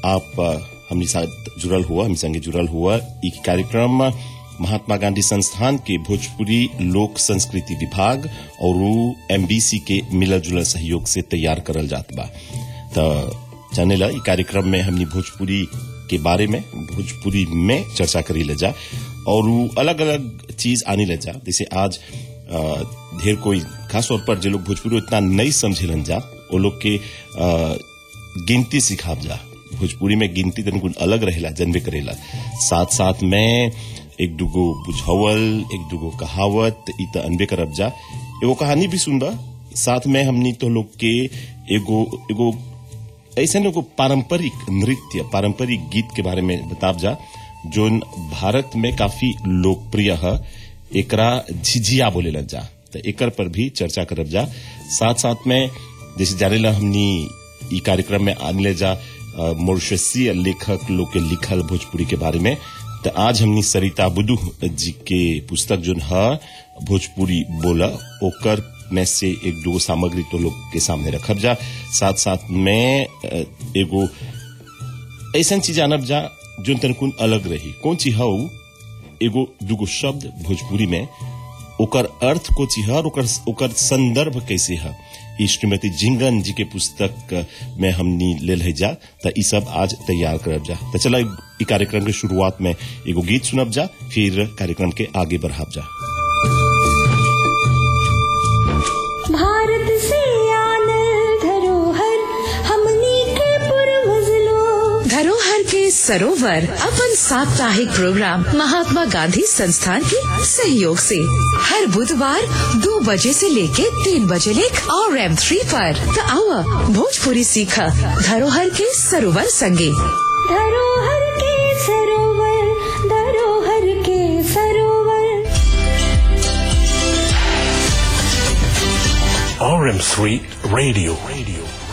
आप अ, हमनी साथ जुड़ल हुआ हम संगे जुड़ल हुआ ई कार्यक्रम महात्मा गांधी संस्थान के भोजपुरी लोक संस्कृति विभाग और एमबीसी के मिलल जुलल सहयोग से तैयार करल जात बा त जाने ला ई कार्यक्रम में हमनी भोजपुरी के बारे में भोजपुरी में चर्चा करी ले जा और अलग अलग चीज आनी ले जा जैसे आज अ, ढेर कोई खास तौर पर जो लोग भोजपुरी उतना नहीं समझेलन जा वो लोग के अ, गिनती सिखाब जा भोजपुरी में गिनती तनिक अलग रहेला जनबे करेला साथ साथ में एक दुगो बुझावल एक दुगो कहावत इ त अनबे करब जा एगो कहानी भी सुनबा साथ में हमनी तो लोग के एगो एगो ऐसे एगो पारंपरिक नृत्य पारंपरिक गीत के बारे में बताब जा जोन भारत में काफी लोकप्रिय है एकरा झिझिया बोलेला जा तो एकर पर भी चर्चा करब जा साथ साथ में जैसे जानेला हमनी ई कार्यक्रम में आने जा अ, मॉरिशसीय लेखक लोग के लिखल भोजपुरी के बारे में तो आज हमनी सरिता बुदू जी के पुस्तक जोन है भोजपुरी बोला ओकर में से एक दो सामग्री तो लोग के सामने रखब जा साथ साथ में अ, एगो ऐसा चीज जानब जा जो तनकुन अलग रही कौन चीज है उ? एगो दुगो शब्द भोजपुरी में ओकर अर्थ को चीज है और ओकर ओकर संदर्भ कैसे है ई श्रीमती जिंगन जी के पुस्तक में हमनी ले है जा त ई सब आज तैयार करब जा त चला ई कार्यक्रम के शुरुआत में एगो गीत सुनब जा फिर कार्यक्रम के आगे बढ़ाब जा भारत से आनल धरोहर हमनी के पूर्वज लोग धरोहर के सरोवर अपन साप्ताहिक प्रोग्राम महात्मा गांधी संस्थान के सहयोग से हर बुधवार दो बजे से लेके तीन बजे लेक और एम थ्री पर तो आओ भोजपुरी सीखा धरोहर के सरोवर संगे धरोहर के सरोवर धरोहर के सरोवर RM3 Radio. Radio.